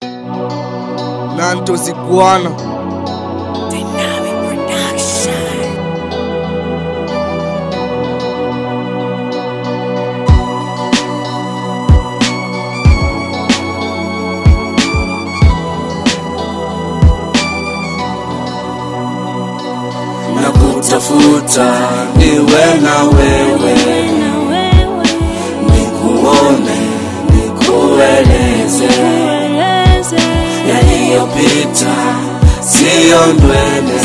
Nanto Sikuana Dynamic Production. na kutafuta niwe na wewe, nikuone, nikueleze yaliyopita, siyo ndwele,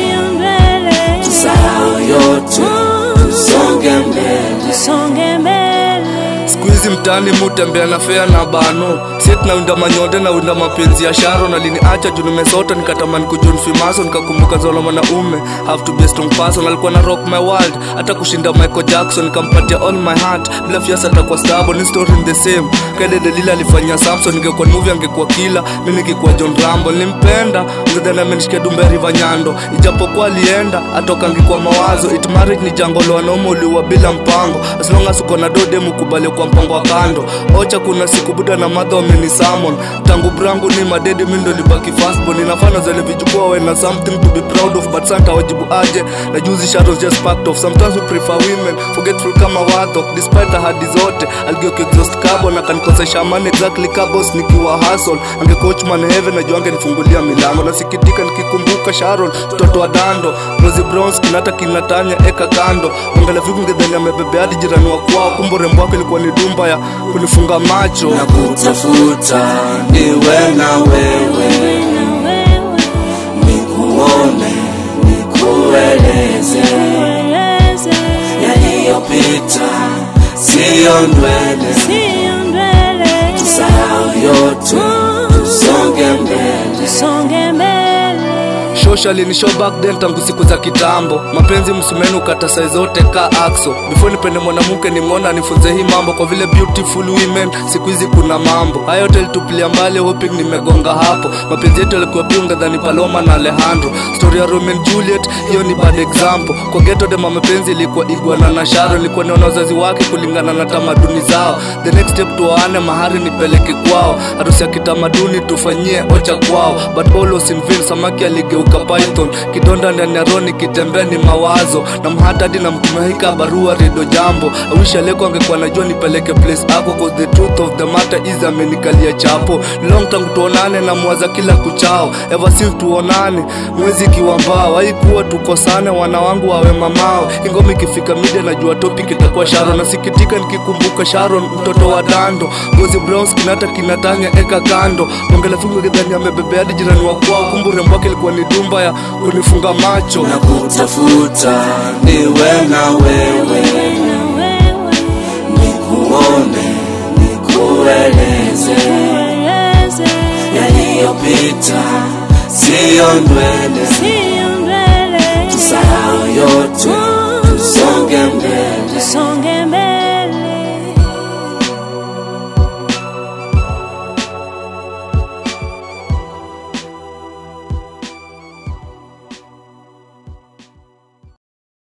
tusahau yote, tusonge mbele. siku hizi mtaani mutembea na fea na bano set naunda manyonde naunda mapenzi ya sharo na liniacha juu nimesota nikatamani kujun fimaso nikakumbuka zola mwanaume have to be a strong person alikuwa na rock my world hata kushinda michael jackson nikampatia all my heart bila fiasa atakuwa stable ni story in the same kede delila alifanyia samson ingekuwa movie angekuwa kila mi nikikuwa john rambo nilimpenda ngedhani amenishikia dumbe riva nyando ijapokuwa alienda atoka ngikuwa mawazo it marriage ni jango la wanaume uliwa bila mpango as long as uko na dode mukubali kwa mpango wa kando ocha kuna siku buda na madha wameni summon tangu brangu ni madedi mi ndo libaki fastball inafana zale vijukua we na something to be proud of but santa wajibu aje na juzi shadows just packed off sometimes we prefer women forgetful kama wadho despite ahadi zote algeuka exhaust carbon akanikosesha amani exactly kabos nikiwa hustle ange coachman heaven najua angenifungulia milango nasikitika nikikumbuka sharon mtoto wa dando rosi browns kinata kinatanya eka kando mangala viku ngedhani amebebe hadi jirani wa kwao kumbe urembo wake ilikuwa ni dumba ya kunifunga macho na kutafuta niwe na wewe, nikuone, nikueleze yaliyopita, siyo ndwele, tusahau yote, tusonge mbele. Socially ni show back then tangu siku za kitambo mapenzi msumenu kata sai zote ka axo before nipende mwanamke nimwona nifunze hii mambo kwa vile beautiful women siku hizi kuna mambo haya yote litupilia mbali hoping nimegonga hapo mapenzi yetu yalikuwa biunga dhani paloma na alejandro story ya Romeo and Juliet hiyo ni bad example kwa ghetto de mapenzi ilikuwa igwana na sharo ilikuwa niona wazazi wake kulingana na tamaduni zao the next step tuwaane mahari nipeleke kwao harusi ya kitamaduni tufanyie ocha kwao but all was in vain samaki aligeuka python kidonda ndani ya roni kitembea ni mawazo na mhatadi na mtumahika barua redo jambo awishi aleko angekuwa najua nipeleke place ako cause the truth of the matter is amenikalia chapo Ni long tangu tuonane na mwaza kila kuchao ever since tuonane mwezi kiwambao haikuwa tukosane wana wangu wawe mamao ingoma ikifika media najua topic itakuwa sharon nasikitika nikikumbuka sharon mtoto wa dando gozi browns kinata kinatanya eka kando mongela fingo kidhani amebebea hadi jirani wa kwao kumbe urembo wake ilikuwa ni dumba ya kunifunga macho na kutafuta niwe na wewe, nikuone, nikueleze yaliyopita, siyo ndwele, tusahau yote, tusonge mbele.